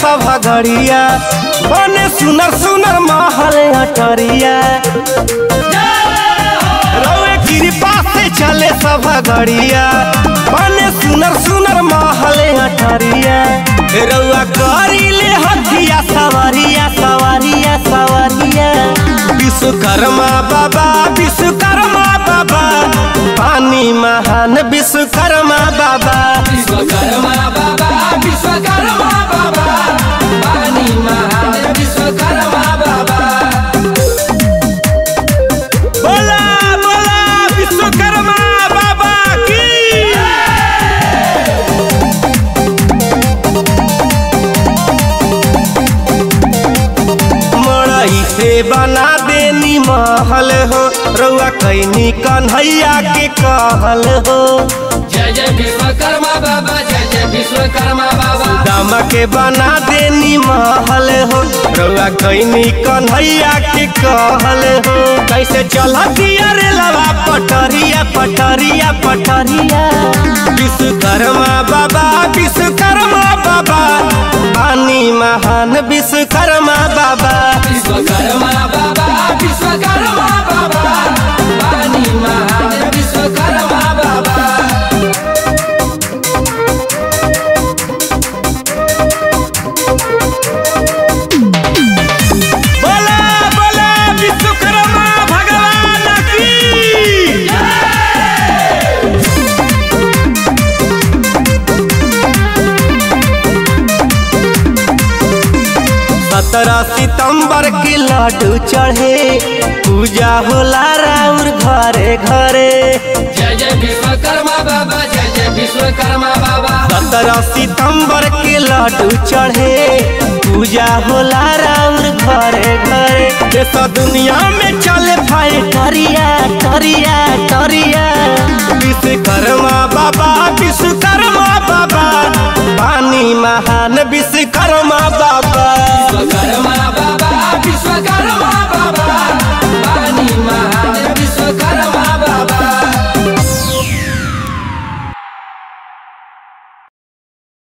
सब घड़िया बने सुनर सुनर महल अटरिया रउए कृपा से चले सब घड़िया बने सुनर सुनर महल अटरिया रउआ करी ले हथिया सवारिया सवारिया सवारिया विश्वकर्मा बाबा विश्वकर्मा बाबा पानी महान विश्वकर्मा बाबा विश्वकर्मा बाबा विश्वकर्मा बाबा पानी महान विश्वकर्मा बाबा बोला बोला विश्वकर्मा बाबा की मड़ई से बना देनी महल हो रउआ कैनी कन्हैया के कहल हो जय जय विश्वकर्मा बाबा जय जय विश्वकर्मा बाबा दामा के बना देनी महल हो रउआ कैनी कन्हैया के कहल हो कैसे चलती अरे लवा पटरिया पटरिया पटरिया विश्वकर्मा बाबा विश्वकर्मा बाबा पानी महान विश्वकर्मा बाबा विश्वकर्मा बाबा विश्वकर्मा बाबा पानी महान विश्वकर्मा बाबा बोला बोला विश्वकर्मा भगवान की सत्रह सितंबर के लड्डू चढ़े पूजा होला राउर घरे घरे जय जय विश्वकर्मा बाबा जय जय विश्वकर्मा बाबा सत्रह सितंबर के लड्डू चढ़े पूजा होला राउर घरे घरे देश दुनिया में चले भाई टरिया टरिया टरिया विश्वकर्मा बाबा विश्वकर्मा बाबा पानी महान विश्वकर्मा बाबा विश्वकर्मा